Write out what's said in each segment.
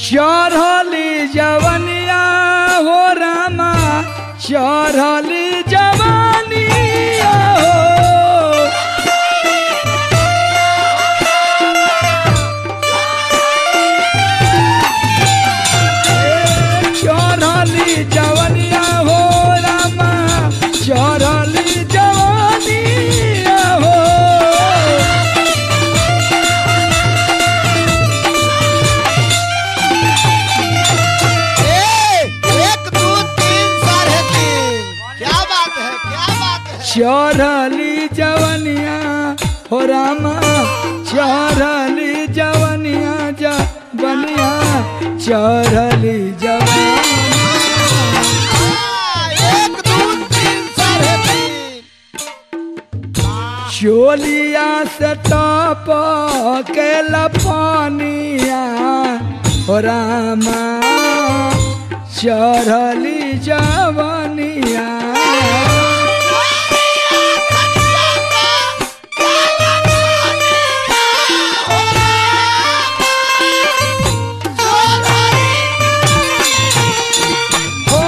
चढ़ली जवनिया हो रामा चढ़ली जवनिया हो चढ़ली जवनिया हो रामा चढ़ली जवनिया हो ए, एक दो तीन साढ़े तीन क्या बात है क्या बात है चढ़ली जवनिया हो रामा चढ़ली जवनिया जवनिया चढ़ली जवनिया हाँ, एक दो तीन साढ़े तीन चोलिया से टप के लपनिया हो रामा चढ़ली जवनिया हो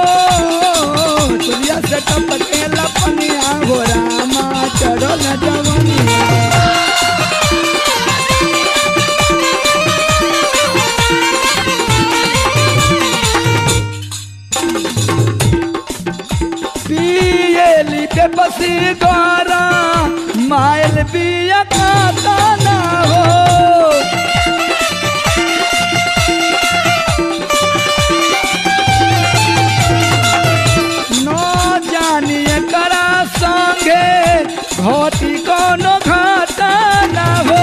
चोलिया से टप के लपनिया हो रामा चढ़ल जवनिया पियली के बसी गरा माइल बिया खाता ना हो न जानिए करा संगे घटी कोनो घाटा ना हो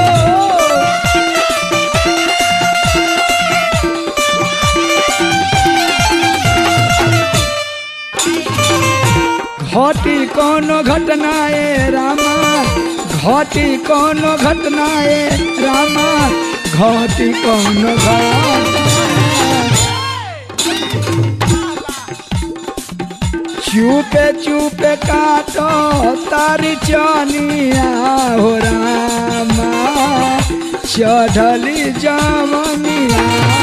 घटी कोनो घटना ए रामा घटी कोनो घटना ए रामा घटी कोनो घटना चुपे चुपे काटो तारी चनिया हो रामा चढ़ली जवनिया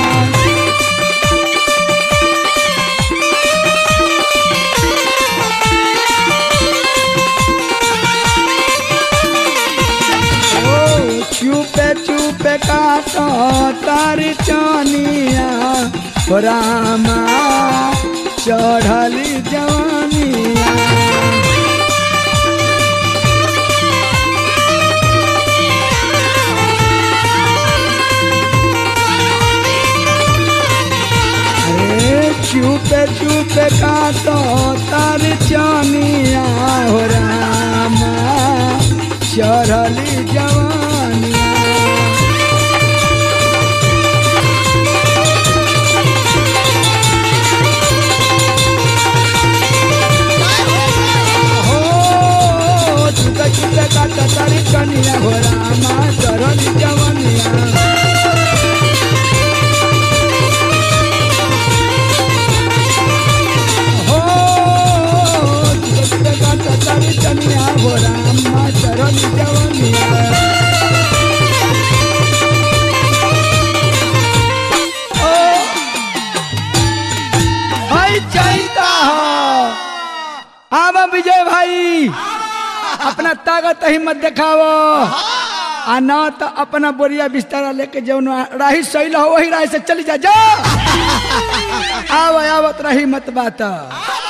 ओ चुपे चुपे काटो तारी चनिया हो रामा चढ़ली जवानिया अरे चुपे चुपे काटो तारी चनिया हो रामा चढ़ली जवानिया हो चुका चुका काटा तारी कनिया हो रामा चढ़ली जवानिया हो चुका चुका काटा तारी कनिया हो रामा चढ़ली जवानिया ओ भाई चाहता हो आवा विजय भाई अपना ताकत हिम्मत दिखावो आ ना तो अपना बोरिया बिस्तारा लेके जौन राही सही हो वही राही से चली जा जा आव आवत रही मत बात